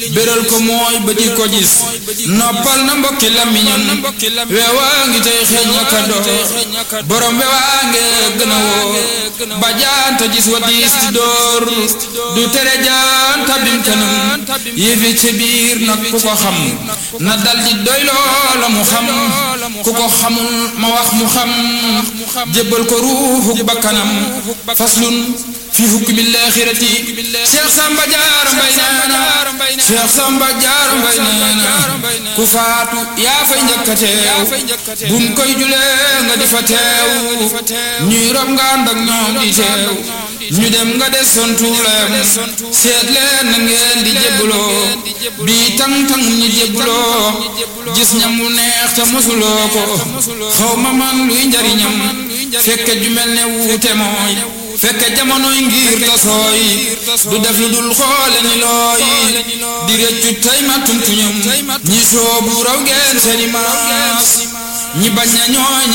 béral ko mooy ba di ko gis noppal na mbokki lamiñam weewaa ngi tey xeeñ na ka door borom weewaa nge gën a woo ba jaanta gis wa diis ti door du tere jaanta bim kanam yëfi ci biir nag ku ko xam na dal di doy loola mu xam ku ko xamul ma wax mu xam jébbal ko ruuxu bakkanam faslun fi hukmi laaxirati Cheikh Samba Diarra Mbaye neena Cheikh Samba Diarra Mbaye neena ku faatu yaa fay njëkk a teew buñ koy julee nga di fa teew ñuy rob nga ànd ak ñoom di teew ñu dem nga des son tuuleem seet leen na ngeen di jébbuloo bii tang tang ñu jébbuloo gis ñam mu neex te mosuloo ko xaw ma man luy njariñam fekke ju mel ne wuute mooy fekke jamonoy ngir tasooy du def lu dul xoole ni looy di rëccu tey ma tumtuñum ñi soobu raw ngeen seeni maas ñi bañ na ñooy